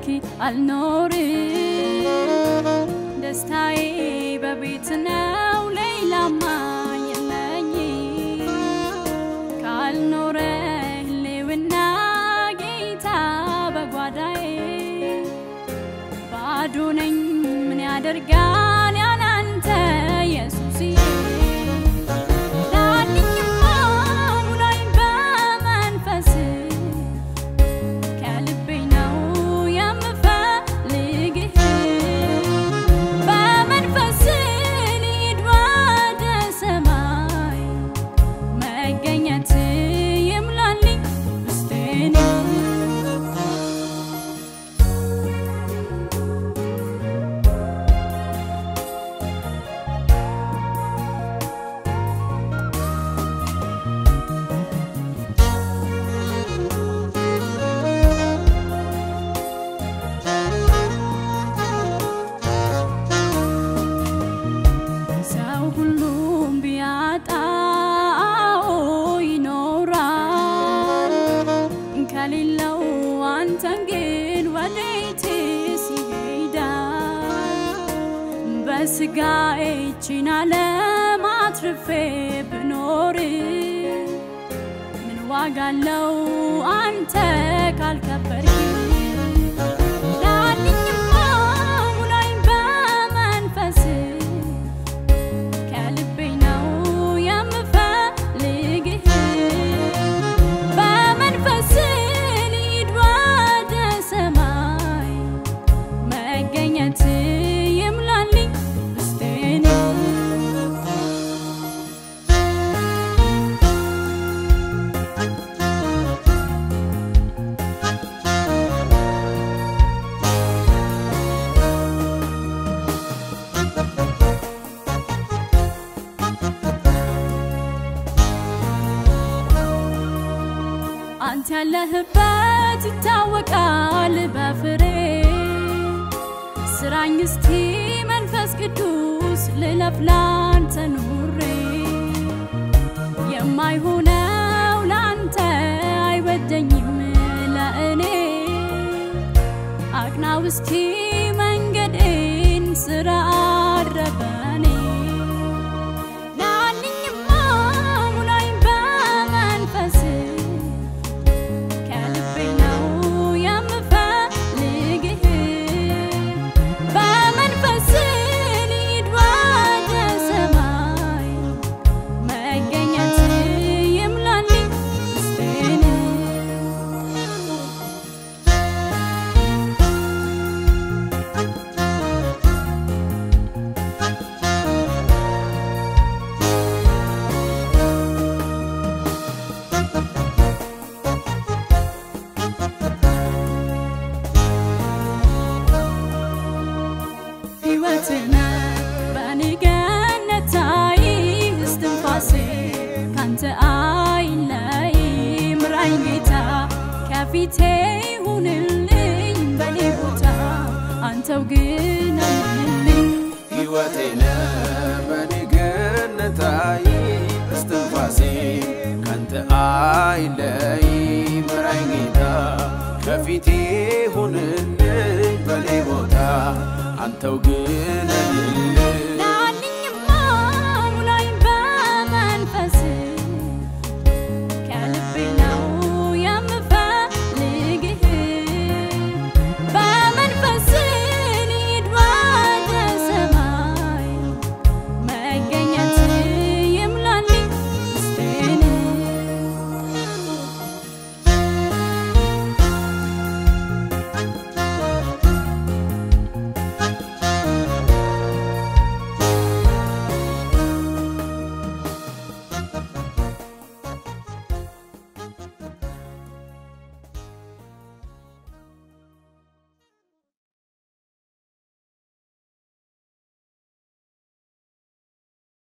ካልኖርክ አልኖርም። ደስታዬ በቤት ነው ሌላማ የለኝ ካልኖረ ህልውና ጌታ በጓዳዬ ባዶ ነኝ ምን ያደርጋል ያላንተ ኢየሱስዬ ዳኝማ ሙላኝ በመንፈስ ከልቤ ነው የምፈልግህ በመንፈስ ልሂድ ወደ ሰማይ መገኘት ይምላልኝ ውስጤን ሰው ሁሉም ቢያጣው ይኖራል ከሌለው አንተን ግን ወዴትስ ይሄዳል? በስጋ ይህችን ዓለም አትርፌ ብኖር ምን ዋጋ አለው አንተ ካልከበርክ? ዳኝማ ሙላኝ በመንፈስ ከልቤ ነው የምፈልግህ በመንፈስ ልሂድ ወደ ሰማይ መገኘት ይምላልኝ ውስጤን አንተ ያለህበት ይታወቃል በፍሬ ስራኝ እስቲ መንፈስ ቅዱስ ልለፍ ላንተ ኑሬ የማይሆነው ላንተ አይበጀኝም ለእኔ አቅናው እስቲ መንገዴን ስራ አድረበኔ ናልኝማ ሙላኝ በመንፈስ ከልቤ ነው የምፈልግህ በመንፈስ ልሂድ ወደ ሰማይ መገኘት ይምላልኝ ውስጤን ሕይወትና በንገነታይ እስትንፋሴ ካንተ አይለይ ምራኝ ጌታ ከፊቴ ሁንልኝ በኔ ቦታ አንተው ግን አለህልኝ ሕይወቴነ በንግነታይ እስትንፋሴ ካንተ አይለይ ምራኝ ጌታ ከፊቴ ሁንልኝ በኔ ቦታ አንተው ግን